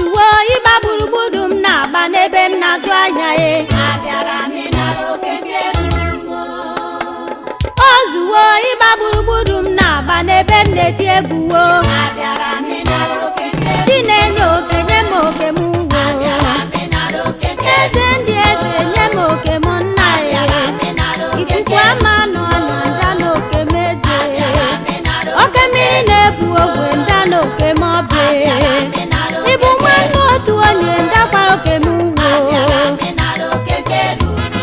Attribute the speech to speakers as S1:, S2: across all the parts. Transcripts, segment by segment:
S1: ozuwo ịgba gburugburu m na-agba n'ebe m na-azụ ahịa e
S2: abịara m ịnara okeke ruru m
S1: ozuwo ịgba gburugburu m na-agba n'ebe m na-eti egwuwo
S2: abịara m ịnara okeke
S1: chinenye oke nye m oke m ugwo
S2: abịara m ịnara okeke
S1: eze ndị eze nye m oke m nna ya
S2: abịara m ịnara
S1: ikuku
S2: okeke
S1: ama nọ na nda na oke m eze
S2: abịara m ịnara
S1: oke mmiri na-ebu ogwe nda na oke m ọbụ
S2: abịara m ịnara
S1: ịbụ nwanne otu onye ndakwara oke m ugwo
S2: abịara m ịnara okeke ruru m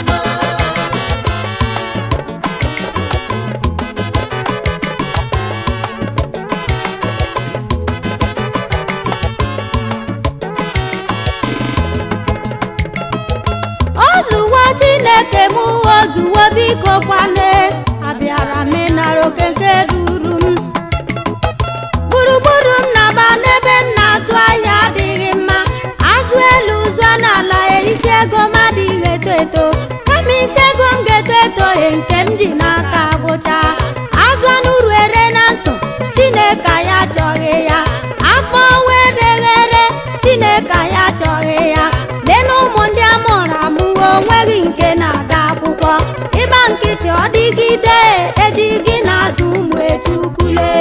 S1: ozuwo chineke m ozuwo biko kwane abịara m ịnara okeke ruru m gburugburu m na-agba n'ebe m na-azụ ahịa adịghị mma azụ elu zụọ n'ala isi ego m adịghị eto eto kama isi ego m ga-eto eto e nke m ji n'aka gwụcha azụ anụ uru ere na nsọ chineke ya achọghị ya akpọ were ghere chineke ya achọghị ya lee na ụmụ ndị a mụrụ amụ onweghị nke na-aga akwụkwọ ịgba nkịtị ọ dịgide ejighị n'azụ ụmụ echukwule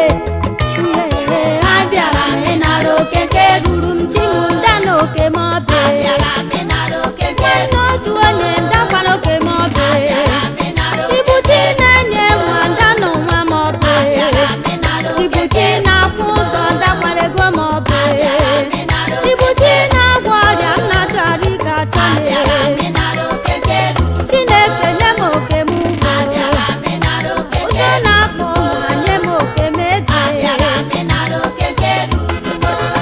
S1: abịara m ịnara okeke ruru m chimụnda na oke m ọbịa
S2: abịara m ịnara okeke
S1: n'otu onye ndakwara oke m ọbịa
S2: abịara m ịnara
S1: ibu chi na-enye nwa nda na nwa m ọbịa
S2: abịara m ịnara
S1: ibu
S2: okeke
S1: chi na-akwụ ụzọ ndakwara ego m ọbịa
S2: abịara m ịnara
S1: ibu chi na-agwọ ọrịa m na-achọrọ ịga achọ
S2: abịara m ịnara okeke ruru
S1: chineke nye m oke m ugwu
S2: abịara m ịnara okeke
S1: ụzọ na-akpọ ụwa nye m oke m eze
S2: abịara m ịnara okeke ruru m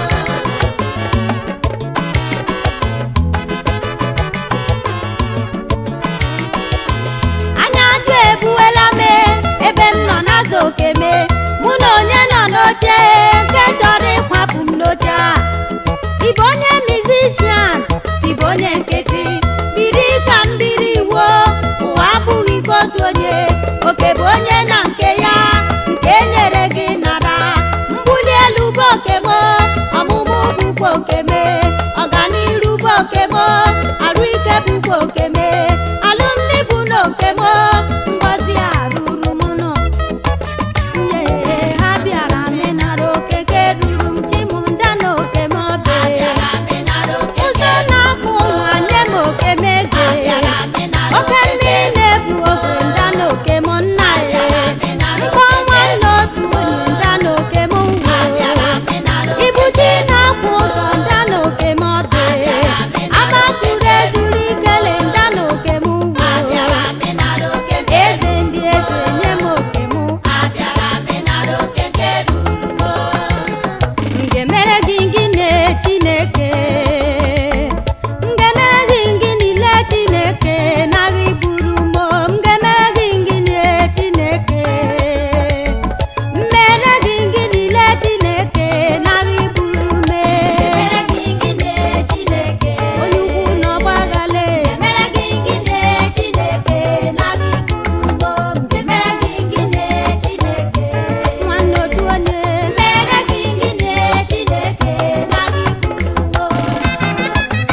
S1: anya ajụ ebuwela m ebe m nọ na-azụ oke me mụ na onye nọ n'oche nke chọrọ ịkwapụ m n'oche a ịbụ onye mizishian ịbụ onye nkịtị biri ka m biri iwo ụwa abụghị nke otu onye oke bụ onye na nke ya nke e nyere gị nara mbuli elu bụ oke m ọmụmụ bụkwa oke m ọganiru bụ oke m arụ ike bụkwa oke m alụmdi bụ na oke m ngọzi a ruru m nọ Ihe ha bịara m ịnara okeke ruru m chimụnda na oke m ọbịa
S2: abịara m ịnara okeke
S1: ụzọ na-akwụ nwa nye m oke m eze
S2: abịara m ịnara
S1: oke mmiri na-ebu ogwe nda na oke m nna ya mkpọ nwanne otu onye nda na oke m ngwo
S2: abịara m ịnara
S1: ibu ji na-akwụ ụzọ nda na oke m ọdụ agbakụrụ ezuru ikele nda na oke m ngwo
S2: abịara m ịnara okeke
S1: eze ndị eze nye m oke m
S2: abịara m ịnara okeke ruru m
S1: m ga-emere gị gịnị chineke m ga-emere gị gịnị le chineke naghị buru m m ga-emere gị gịnị chineke m mere gị gịnị le chineke naghị buru m
S2: mere gị gịnị Chineke
S1: onye ukwu n'ọgbaghale
S2: mere gị gịnị Chineke naghị buru m mere gị gịnị Chineke
S1: nwanne otu onye
S2: mere gị gịnị Chineke naghị buru m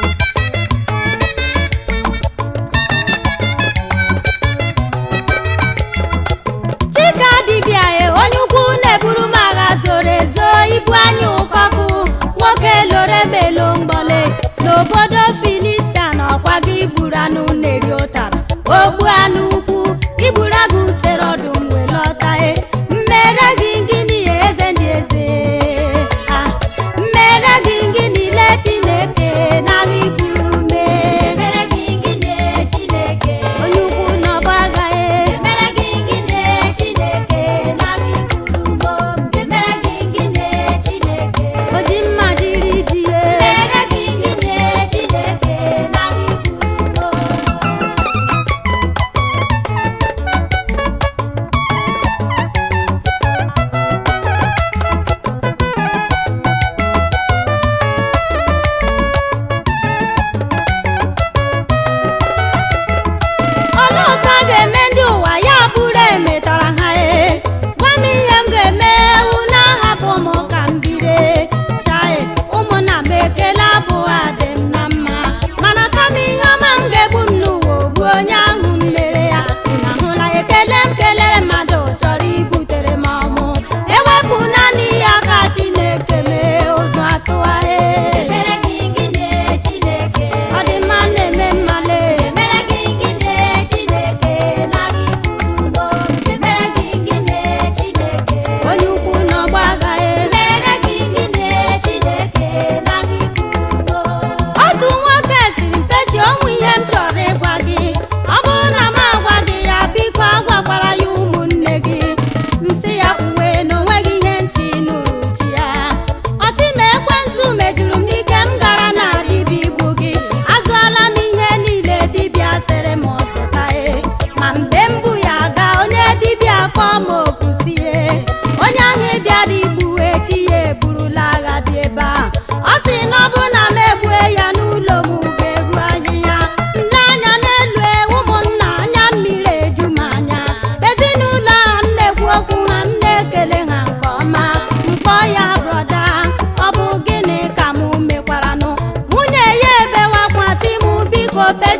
S1: chika dibịa e onye ukwu na-eburu m agha zoro ezo ibu anya ụkọkụ nwoke loro emelo mgbọle n'obodo filista na ọkwa gị gburu anụ na-eri ụtara ogbu anụ ukwu igburu agụ usoro ọdụm wee lọta e mmere gị gịnị ya eze ndị eze Ah, mmere gị gịnị le chineke naghị buru me
S2: mere gị gịnị Chineke
S1: onye ukwu na ọgba agha e
S2: mere gị gịnị Chineke naghị buru m mere gị gịnị Chineke
S1: oji mma jiri ji e
S2: mere gị gịnị Chineke naghị buru m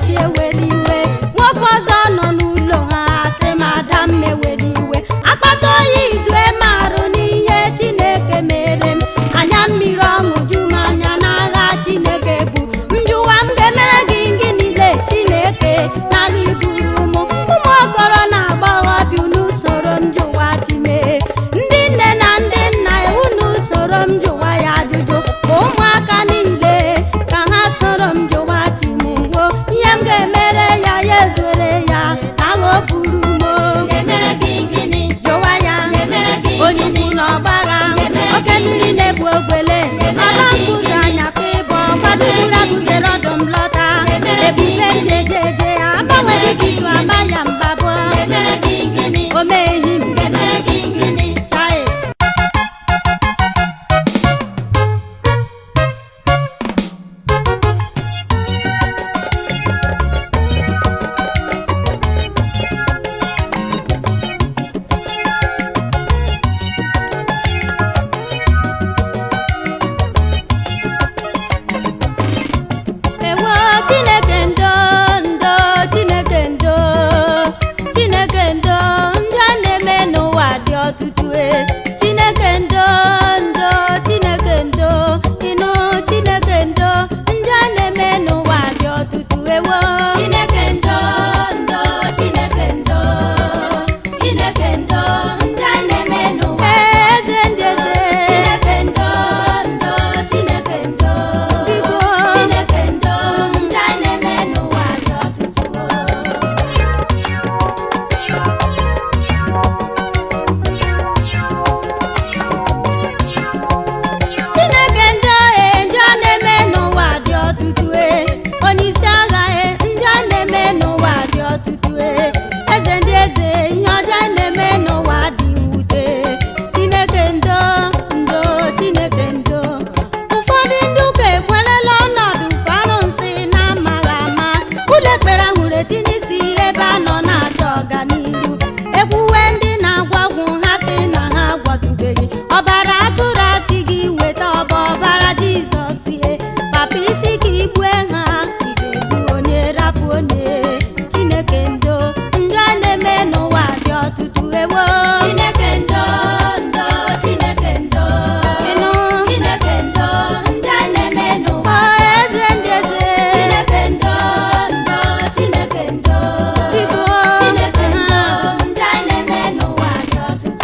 S1: chi ewere iwe nwoke ọzọ nọ n'ụlọ ha sị madam ewere iwe akpata oyi izue marụ n'ihe chineke mere m anya mmiri ọṅụ ju m anya n'agha chineke bụ njụwa m ga-emere gị gị niile chineke n'agha iburu m ụmụ okoro na agbọghọbịa unu soro m jụwa timee ndị nne na ndị nna unu soro m jụwa ya ajụjụ ka ụmụaka niile ka ha soro m jụwa timewo ihe m ga-emere ya ya ezuere ya agha o buru m o.
S2: Ga-emere gị gịnị?
S1: jụwa ya
S2: Ga-emere gị
S1: onye
S2: gịnị?
S1: ukwu na ọgbagha
S2: Ga-emere
S1: oke
S2: gị
S1: mmiri na-ebu ogbele
S2: Ga-emere
S1: ala
S2: gị
S1: nkụzi
S2: gịnị?
S1: anya ka ịbọ gbadudura
S2: Ga-emere gị
S1: gụzere ọdụm lọta
S2: Ga-emere gị
S1: ebube
S2: gịnị?
S1: njejeje agbanweghị
S2: Ga-emere gị
S1: izu
S2: gịnị?
S1: ama ya mbabụ
S2: Ga-emere gị gịnị?
S1: omeghi m
S2: Ga-emere gị gịnị?
S1: chai ewo chineke ndo ndo chineke ndo chineke ndo ndị a na-eme n'ụwa dị ọtụtụ e chineke ndo ndo chineke ndo ịnụ chineke ndo ndị a na-eme n'ụwa dị ọtụtụ ewo
S2: Chineke ndo ndo Chineke ndo Chineke ndo ndị a na-eme n'ụwa
S1: eze ndị eze
S2: Chineke ndo ndo Chineke ndo
S1: biko
S2: Chineke ndo ndị a na-eme n'ụwa dị ọtụtụ
S1: chineke ndị agha ndị a na-eme n'ụwa dị ọtụtụ e onye isi agha e ndị a na-eme n'ụwa dị ọtụtụ e eze ndị eze ihe ọjọọ na-eme n'ụwa dị mwute chineke ndo ndo chineke ndo ụfọdụ ndị ụka ekwerela ọnọdụ fanụnsị na-amaghị ama ụlọ ekpere hụrụ etinye isi ebe a nọ na-achọ ọganihu ekwuwe ndị na-agwa ọgwụ ha sị na ha gwọtụbeghị ọbara atụrụ asị gị weta ọba ọbara jizọs ihe papa isi ka igbue ha ị ga-egbu onye rapụ onye chineke ndo ndị a na-eme n'ụwa dị ọtụtụ ewo
S2: Chineke ndo ndo Chineke ndo
S1: ịnụ
S2: Chineke ndo ndị a na-eme n'ụwa
S1: ọ eze ndị eze
S2: Chineke ndo ndo Chineke ndo
S1: biko
S2: Chineke ndo
S1: ha
S2: ndị a na-eme n'ụwa dị ọtụtụ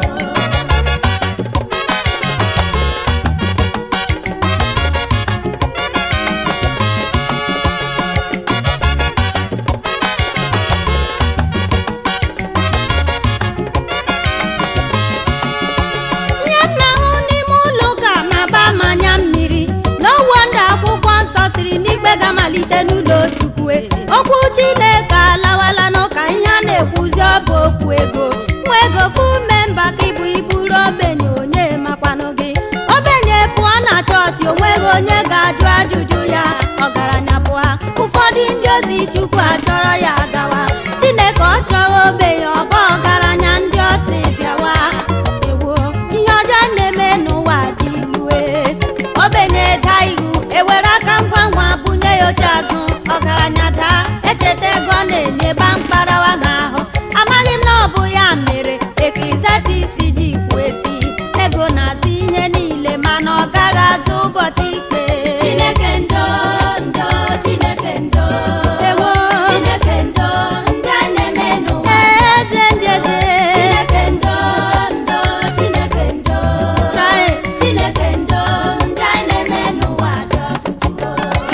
S1: ihe m na-ahụ n'ime ụlọ ụka na-aba m anya mmiri n'ọwụ ndị akwụkwọ nsọ siri n'ikpe ga-amalite n'ụlọ chukwu okwu chineke alawala n'ụka ihe a na-ekwuzi ọ bụ okwu ego nwa ego fu memba ka ịbụ iburu ogbenye onye makwanụ gị ogbenye pụọ na chọọchị onweghị onye ga-ajụ ajụjụ ya ọgaranya pụọ ụfọdụ ndị ozi chukwu achọrọ ya gawa chineke ọ chọghị ogbenye ọba ọgaranya ndị ọsị bịawa ewo ihe ọjọọ na-eme n'ụwa dị ilue ogbenye daa ihu ewere aka ngwa ngwa bunye ya oche azụ ọgaranya daa echeta ego ọ na-enye ba mkparawa n'ahụ amaghị m na ọ bụ ya mere ekrizati isi ji kwuo esi ego na-azụ ihe niile mana ọ gaghị azụ ụbọchị ikpe
S2: Chineke ndo ndo Chineke ndo
S1: ewo
S2: Chineke ndo ndị a na-eme n'ụwa
S1: eze ndị eze
S2: Chineke ndo ndo Chineke ndo
S1: Chai.
S2: Chineke ndo ndị a na-eme n'ụwa dị ọtụtụ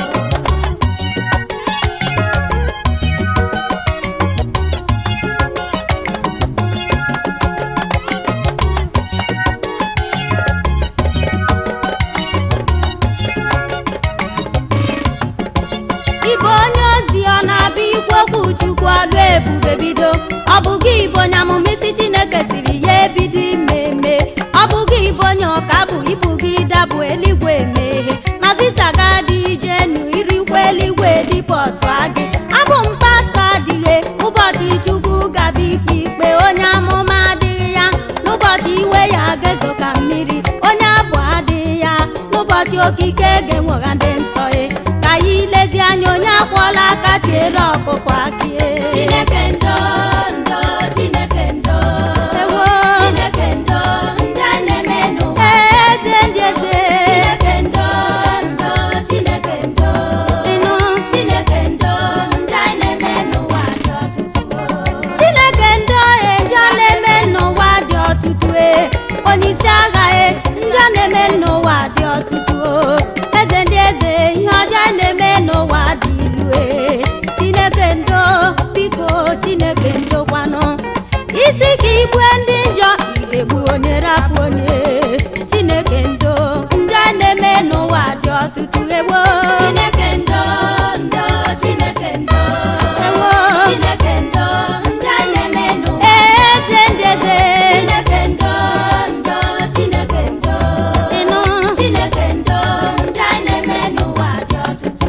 S1: Ibe onye ozi ọ na-abịa ikwu okwu Chukwu ọlụ ebube bido ọ bụ gị bụ onye amụma isi Chineke siri ya ebido ime eme ọ bụ gị bụ onye ọka bụ ibu gị dabụ eluigwe emeghe ma visa ga dị ije nu irikwa eluigwe dịpọtụ agị abụ m pastọ adịghị ụbọchị Chukwu gaba ikpe ikpe onye amụma adịghị ya n'ụbọchị iwe ya ga-ezo ka mmiri onye abụ adịghị ya n'ụbọchị okike ga-enwegha ndị nsọ ya ka anyị lezi anya onye akwọla aka tiere ọkụkọ akie
S2: Chineke ndo ndo Chineke ndo
S1: ewo
S2: Chineke ndo ndị a na-eme n'ụwa
S1: eze ndị eze
S2: Chineke ndo ndo Chineke ndo
S1: ịnụ
S2: Chineke ndo ndị a na-eme n'ụwa dị ọtụtụ
S1: chineke ndị ohe ndị ọ na-eme n'ụwa dị ọtụtụ e onye isi agha e ndị ọ na-eme n'ụwa dị ọtụtụ o eze ndị eze ihe ọjọọ na-eme n'ụwa dị ilu e chineke ndo biko chineke ndo kwanụ isi ka igbue ndị njọ egbu onye rapụ onye chineke ndo ndị a na-eme n'ụwa dị ọtụtụ egbo
S2: Chineke ndo ndo Chineke ndo
S1: ewo
S2: Chineke ndo ndị a na-eme n'ụwa
S1: eze ndị eze
S2: Chineke ndo ndo Chineke ndo
S1: ịnụ
S2: Chineke ndo ndị a na-eme n'ụwa dị ọtụtụ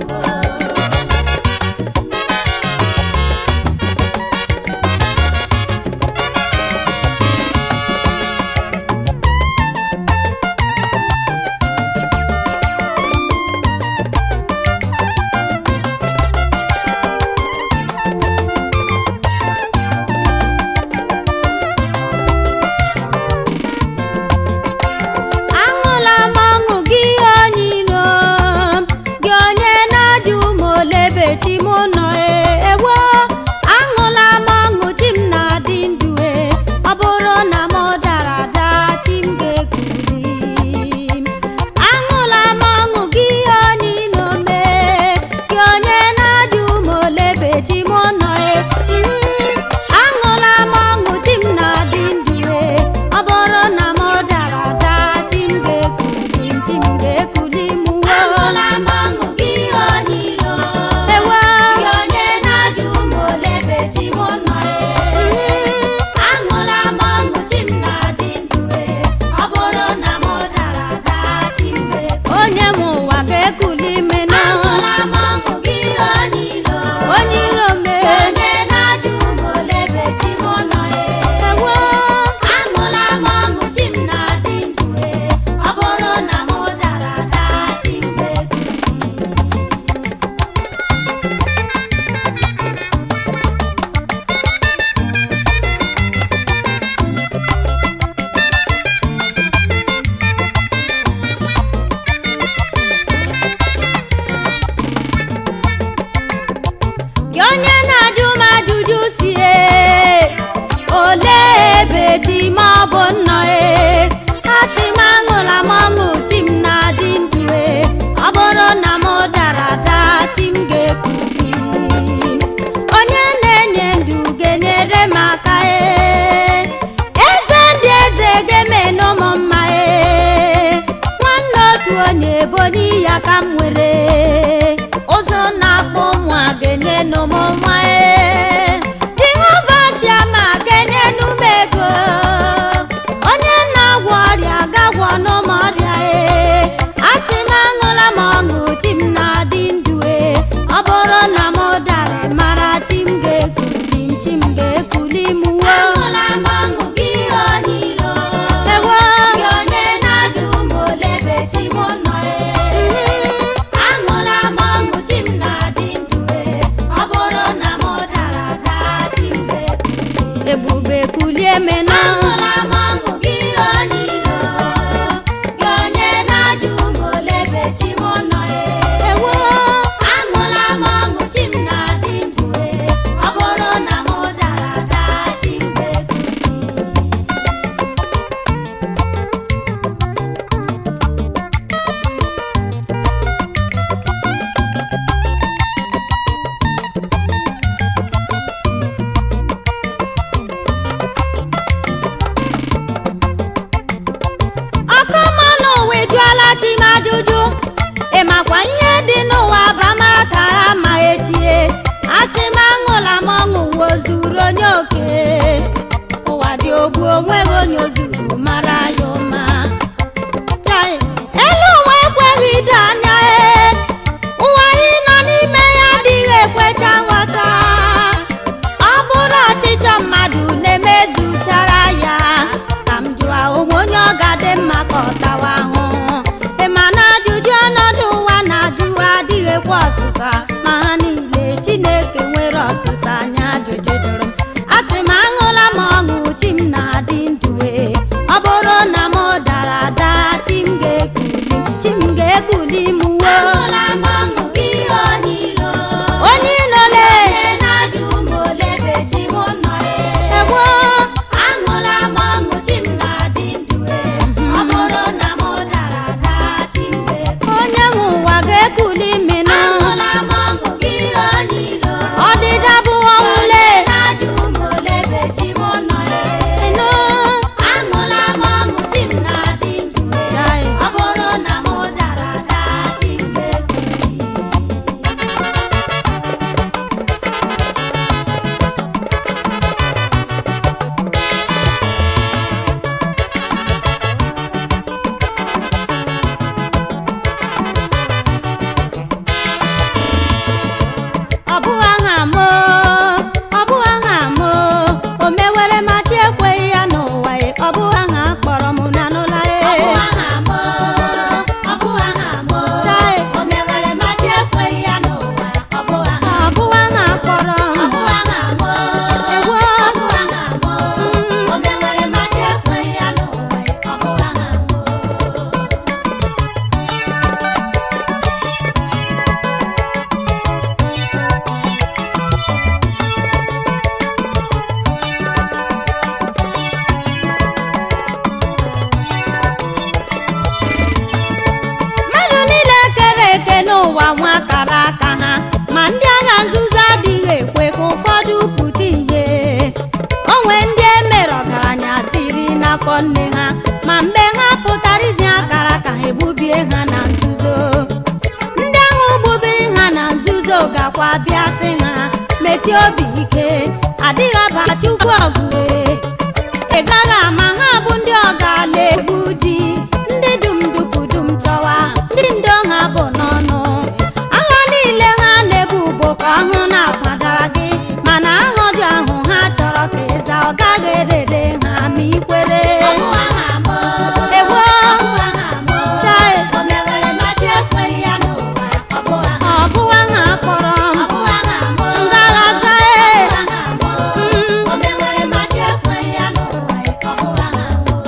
S1: aṅụla m ọṅụ gị onye iro m, gị onye na-ajụ m olebe chi m nọ e ewo aṅụla m ọṅụ chi m na-adị ndụ e ọ bụrụ na m dara ada chi m ga-ekuli m aṅụla m ọṅụ gị onye iro m e, gị onye na-ajụ m olebe chi m nọ e Mm, aṅụla m ọṅụ chi m na-adị ndụ e ọ bụrụ na m dara ada chi m ga-ekuli m chi m ga-ekuli m wo
S2: Aṅụla m ọṅụ gị onye iro
S1: ewo
S2: gị onye na-ajụ m olebe chi m nọ e aṅụla m ọṅụ chi m na-adị ndụ e ọ bụrụ na m dara ada chi m ga-ekwu
S1: onye m ụwa ga-ekuli m nụ
S2: aṅụla m ọṅụ gị onye iro
S1: onye iro m
S2: gị onye na-ajụ m olebe chi m nọ e
S1: ewo
S2: aṅụla m ọṅụ chi m na-adị ndụ e ọ bụrụ na m dara ada chi m ga-ekwu
S1: gị onye na-ajụ m ajụjụ si e olee ebe chi m ọ bụ nnọ e ha si m aṅụla m ọṅụ chi m na-adị ndụ e ọ bụrụ na m dara ada chi m ga-ekuli m. onye na-enye ndụ ga-enyere m aka e eze ndị eze ga-emenụ m mma e nwanne otu onye bụ onye ya ka m nwere ụzọ na-akpọ ụmụ a ga-enye nụ m nwa e jehova chiama ga-enye nụ m ego onye na-agwọ ọrịa ga-agwọ nụ m ọrịa e asị m aṅụla m ọṅụ chi m na-adị ndụ e ọ bụrụ na m dara mara chi m ga-ekuli m chi m ga-ekuli m wo
S2: aṅụla m ọṅụ gị onye iro
S1: ewo
S2: gị onye na-ajụ m olebe chi m nọ e aṅụla m ọṅụ chi m na-adị ndụ e ọ bụrụ na m dara ada chi m ga-ekwu
S1: ebube kulie menụ
S2: aṅụla m ọṅụ gị onye iro gị onye na-ajụ m olebe chi m nọ e
S1: ewo
S2: aṅụla m ọṅụ chi m na-adị ndụ e ọ bụrụ na m dara ada chi m ga-ekwu
S1: nwekwa ọsịsa ma ha niile chineke nwere ọsịsa anya ajụjụ jụrụ m asị m aṅụla m ọṅụ chi m na-adị ndụ ee ọ bụrụ na m dara ada chi m ga-ekuli m chi m ga-ekuli m wo
S2: Ahụla m ọṅụ gị onye ilo.
S1: onye ịnọle
S2: Onye na-ajụ m ole ebe chi m nọ ee.
S1: egbo
S2: Aṅụla m ọṅụ chi m na-adị ndụ ee. Ọ bụrụ na m dara ada chi m ga-ekuli.
S1: onye nwe ụwa ga-ekuli mmịnụ
S2: Aṅụla m ọṅụ gị onye ilo.
S1: ọdịda bụ ọnwụle
S2: Onye na-ajụ m ole ebe chi m nọ ee.
S1: ịnụ
S2: Aṅụla m ọṅụ chi m na-adị ndụ ee.
S1: Chai.
S2: Ọ bụrụ na m dara ada chi m ga-ekuli.
S1: ọ bụ aha m o, ọ bụ aha m o, o mewere ma chi ekweghị ya n'ụwa e, ọ bụ aha kpọrọ m na n'ụla e
S2: Ọ bụ aha m o, ọ bụ aha m o.
S1: Chai.
S2: O mewere ma chi ekweghị ya n'ụwa. Ọ bụ aha
S1: ọ bụ aha kpọrọ m
S2: Ọ bụ aha m o.
S1: Ewo.
S2: Ọ bụ aha m o. O mewere ma chi ekweghị ya n'ụwa. Ọ bụ aha m o.
S1: mmadụ niile kere eke n'ụwa nwa akara aka ha ma ndị agha nzuzo adịghị ekwe ka ụfọdụ pụta ihe onwe ndị emere ọgaranya siri n'afọ nne ha ma mgbe ha pụtara izi akara ka ha egbubie ha na nzuzo ndị ahụ gbubiri ha na nzuzo gakwa bịa sị ha mesie obi ike adịghị aba chukwu ọgụ ị gaghị ama ha bụ ndị ọgala egbu di ndị dum dupudum chọwa ndị ndo ha bụ n'ọnụ agha niile ha na-ebu bụ ka ọhụ na-akwadara gị mana aha ọjọọ ahụ ha chọrọ ka ịza ọ gaghị erere ha ma ikwere
S2: Ọ bụ aha m o.
S1: Ewo.
S2: Ọ bụ aha m o.
S1: Chai.
S2: O mewere ma chi ekweghị ya n'ụwa. Ọ bụ aha
S1: ọ bụ aha kpọrọ m
S2: Ọ bụ aha m o.
S1: ngaghaza e
S2: Ọ bụ aha m o. O mewere ma chi ekweghị ya n'ụwa. Ọ bụ aha m o.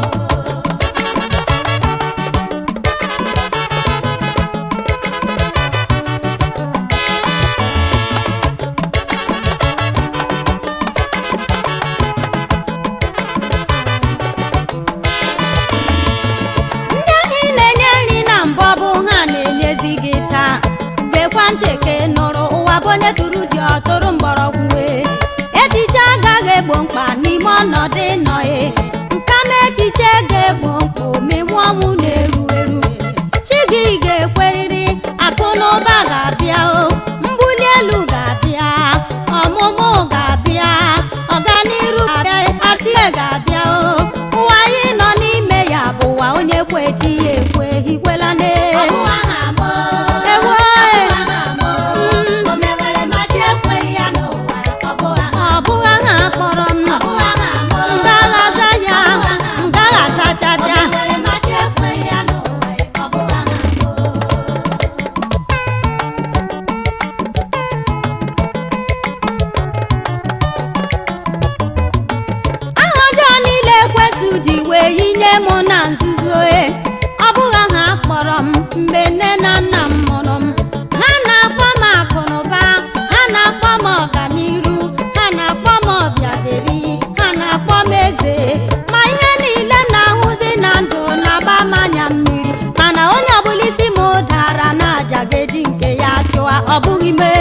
S1: ndị ahụ ị na-enye nri na mbọ bụ ha na-enyezi gị taa gekwa ntị ka ị nụrụ ụwa bụ onye tụrụ dị ọtụrụ mgbọrọgwụ wee echiche agaghị egbo mkpa n'ime ọnọdụ ịnọghị nkama echiche ga-egbo mkpa omegbu ọnwụ na-eru eru chi gị ga-ekweriri akụ na ụba ga-abịa o mbuli elu ga-abịa ọmụmụ ga-abịa ọganiru ga-abịa atie ga-abịa o ụwa anyị nọ n'ime ya bụ ụwa onye kwe chi ya ekwe hikwela ne
S2: Ọ bụ aha m o.
S1: Ewo.
S2: Ọ bụ aha m o. O mewere ma chi ekweghị ya n'ụwa. Ọ bụ aha
S1: ọ bụghị aha kpọrọ m
S2: Ọ bụ aha m o.
S1: ngaghaza ya ngaghaza chacha
S2: O mewere ma chi ekweghị ya n'ụwa. Ọ bụ aha m o.
S1: aha ọjọọ niile ekwesụ ji wee yinye m na nzuzo e ọ bụghị aha kpọrọ m mgbe nne na nna m mụrụ m ha na-akpọ m akụnụba ha na-akpọ m ọganiru ha na-akpọ m ọbịaderi ha na-akpọ m eze ma ihe niile m na-ahụzi na ndụ na-agba m anya mmiri mana onye ọbụla isi m dara na aja ga-eji nke ya chụwa ọ bụghị mee